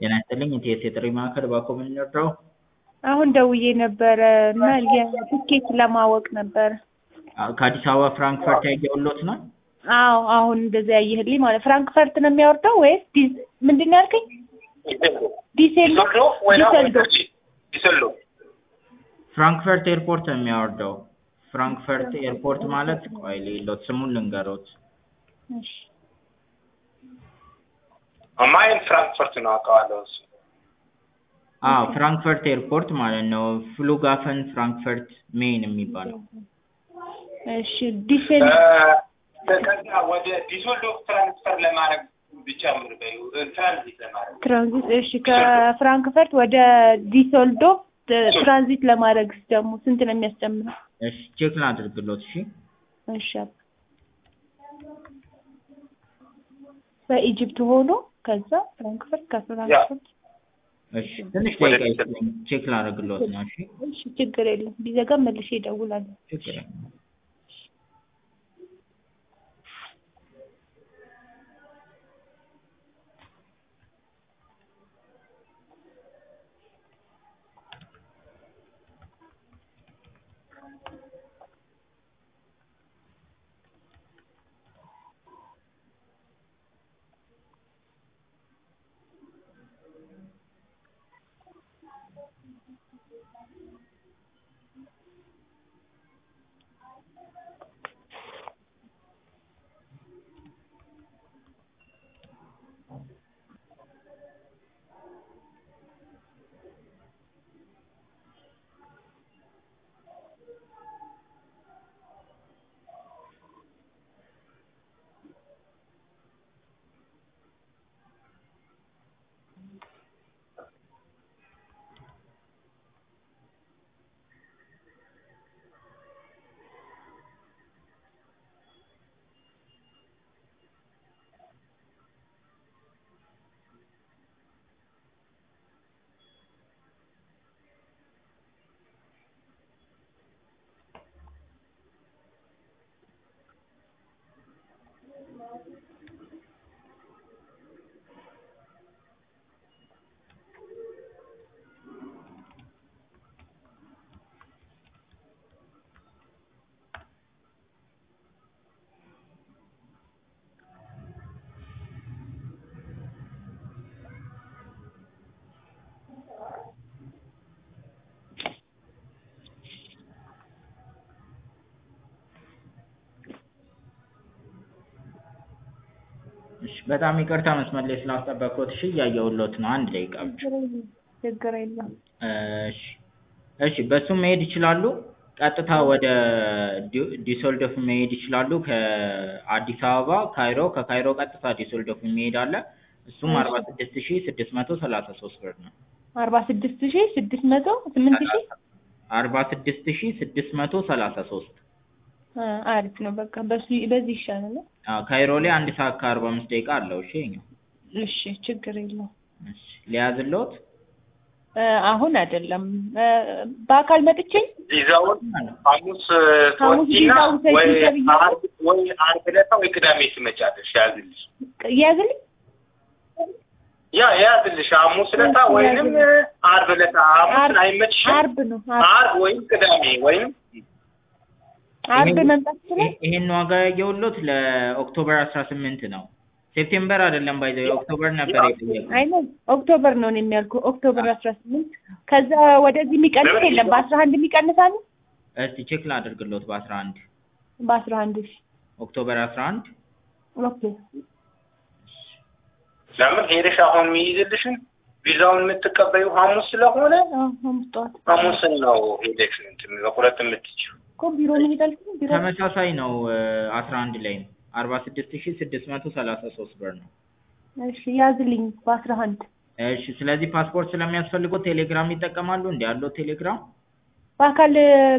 ጤና ይስጥልኝ የቲኤስ የጥሪ ማዕከል እባክዎ ምን ልርዳዎ? አሁን ደውዬ ነበረ እና የትኬት ለማወቅ ነበረ። ከአዲስ አበባ ፍራንክፈርት ያየሁልዎት ነው? አዎ አሁን እንደዚያ ያየህልኝ ማለት ፍራንክፈርት ነው የሚያወርደው ወይስ ዲዝ ምንድን ነው ያልከኝ? ዲሴልዶፍ ዲሴልዶፍ ዲሰልዶፍ ፍራንክፈርት ኤርፖርት ነው የሚያወርደው። ፍራንክፈርት ኤርፖርት ማለት ቆይ ልይልዎት ስሙን ልንገርዎት። እሺ ማይን ፍራንክፈርት ነው አውቀዋለሁ እሱ አዎ ፍራንክፈርት ኤርፖርት ማለት ነው። ፍሉጋፈን ፍራንክፈርት ሜይን የሚባለው እሺ ዲሴል ከዛ ወደ ዲሶልዶፍ ትራንስፈር ለማድረግ ብጨምር በይው ትራንዚት ለማድረግ ትራንዚት እሺ ከፍራንክፈርት ወደ ዲሶልዶፍ ትራንዚት ለማድረግ ደግሞ ስንት ነው የሚያስጨምረው? እሺ ቼክ ላድርግልዎት እሺ እሺ በኢጅፕት ሆኖ ከዛ ፍራንክፈርት ከፍራንክፈርት እሺ ትንሽ ደቂቃ ይስጡኝ ቼክ ላደርግልዎት ነው እሺ እሺ ችግር የለም ቢዘጋም መልሼ እደውላለሁ። ችግር የለም እሺ በጣም ይቅርታ መስመር ላይ ስላስጠበቅኩት እሺ እያየሁልዎት ነው አንድ ደቂቃ ብቻ ችግር የለም እሺ እሺ በሱ መሄድ ይችላሉ ቀጥታ ወደ ዲሶልዶፍ መሄድ ይችላሉ ከአዲስ አበባ ካይሮ ከካይሮ ቀጥታ ዲሶልዶፍ የሚሄድ አለ እሱም አርባ ስድስት ሺህ ስድስት መቶ ሰላሳ ሶስት ብር ነው አርባ ስድስት ሺህ ስድስት መቶ ስምንት ሺህ አርባ ስድስት ሺህ ስድስት መቶ ሰላሳ ሶስት አሪፍ ነው በቃ በሱ በዚህ ይሻላል አዎ ካይሮ ላይ አንድ ሰዓት ከአርባ አምስት ደቂቃ አለው እሺ ይኸኛው እሺ ችግር የለውም እሺ ሊያዝልዎት አሁን አይደለም በአካል መጥቼ ቪዛውን ሐሙስ ሐሙስ ትወስጂና ቪዛውን ሰጪኝ ወይ ተብዬ- ዓርብ ወይ ዓርብ ዕለት ወይ ቅዳሜ ትመጫለሽ ያዝልሽ ያዝልኝ ያ ያዝልሽ ሐሙስ ዕለት ወይንም ዓርብ ዕለት ሐሙስ አይመችሽም አርብ ነው አርብ ዓርብ ወይም ቅዳሜ ወይም አርብ መምጣት ይችላል ይሄን ዋጋ ያየሁልዎት ለኦክቶበር አስራ ስምንት ነው ሴፕቴምበር አይደለም ባይ ዘ ወይ ኦክቶበር ነበር የጠየቁት አይ ነው ኦክቶበር ነው እኔ የሚያልኩ ኦክቶበር አስራ ስምንት ከዛ ወደዚህ የሚቀንስ የለም በአስራ አንድ የሚቀንስ አለ እስቲ ቼክ ላድርግልዎት በአስራ አንድ በአስራ አንድ እሺ ኦክቶበር አስራ አንድ ኦኬ ለምን ሄደሽ አሁን የሚይዝልሽን ቪዛውን የምትቀበዩ ሐሙስ ስለሆነ አዎ ሐሙስ ጠዋት ሐሙስን ነው ሄደሽ እንትን መቁረጥ የምትችይው እኮ ቢሮ መሄድ አልኩኝ ቢሮ ተመሳሳይ ነው አስራ አንድ ላይም አርባ ስድስት ሺህ ስድስት መቶ ሰላሳ ሶስት ብር ነው እሺ ያዝልኝ በአስራ አንድ እሺ ስለዚህ ፓስፖርት ስለሚያስፈልገው ቴሌግራም ይጠቀማሉ እንዲ ያለው ቴሌግራም በአካል